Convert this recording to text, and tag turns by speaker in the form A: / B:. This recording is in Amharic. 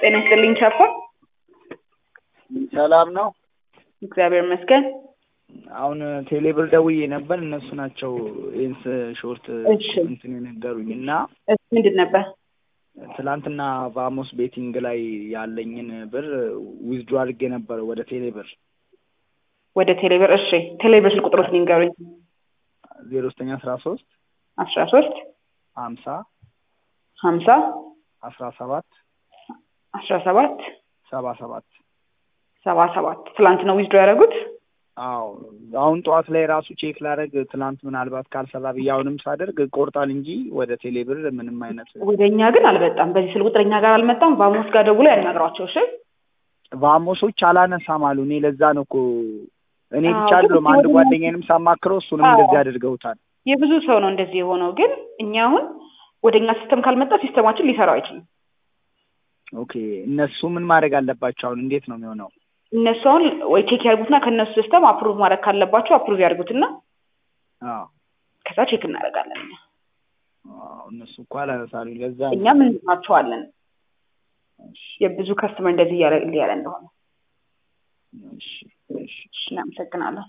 A: ጤና ይስጥልኝ ቻፓ።
B: ሰላም ነው።
A: እግዚአብሔር ይመስገን።
B: አሁን ቴሌብር ደውዬ ነበር። እነሱ ናቸው ይህን ሾርት
A: እሺ።
B: እንትን የነገሩኝ እና
A: እሺ፣ ምንድን ነበር?
B: ትላንትና ቫሞስ ቤቲንግ ላይ ያለኝን ብር ዊዝድሮ አድርጌ ነበር ወደ ቴሌብር
A: ወደ ቴሌብር። እሺ፣ ቴሌብር ስልክ ቁጥሮች ሊንገሩኝ።
B: ዜሮ ዘጠኝ አስራ ሶስት
A: አስራ ሶስት
B: ሀምሳ
A: ሀምሳ
B: አስራ ሰባት
A: አስራ ሰባት
B: ሰባ ሰባት
A: ሰባ ሰባት ትላንት ነው ዊዝድሮ ያደረጉት።
B: አዎ አሁን ጠዋት ላይ ራሱ ቼክ ላደርግ ትናንት ምናልባት ካልሰራ ብዬ አሁንም ሳደርግ ቆርጣል እንጂ ወደ ቴሌብር ምንም አይነት
A: ወደ እኛ ግን አልመጣም። በዚህ ስልክ ቁጥር እኛ ጋር አልመጣም። ቫሞስ ጋር ደውሎ ያናግሯቸው። እሺ
B: ቫሞሶች አላነሳም አሉ። እኔ ለዛ ነው እኮ እኔ
A: አዎ፣
B: ብቻ
A: ግን
B: አይደለም አንድ
A: ወደ-
B: ጓደኛዬንም ሳማክረው እሱንም
A: አዎ።
B: እንደዚህ አድርገውታል።
A: የብዙ ሰው ነው እንደዚህ የሆነው። ግን እኛ አሁን ወደ እኛ ሲስተም ካልመጣ ሲስተማችን ሊሰራው አይችልም።
B: ኦኬ እነሱ ምን ማድረግ አለባቸው? አሁን እንዴት ነው የሚሆነው?
A: እነሱ አሁን ወይ ቼክ ያድርጉትና ከእነሱ ሲስተም አፕሩቭ ማድረግ ካለባቸው አፕሩቭ ያድርጉትና
B: አዎ
A: ከዛ ቼክ እናደርጋለን። እኛ
B: አዎ፣ እነሱ እኮ አላነሳሉኝ። ለዛ ነው።
A: እኛም እንላቸዋለን
B: እሺ፣
A: የብዙ ከስተመር እንደዚህ እያለ እያለ እንደሆነ።
B: እሺ፣ እሺ።
A: እሺ፣ እናመሰግናለን።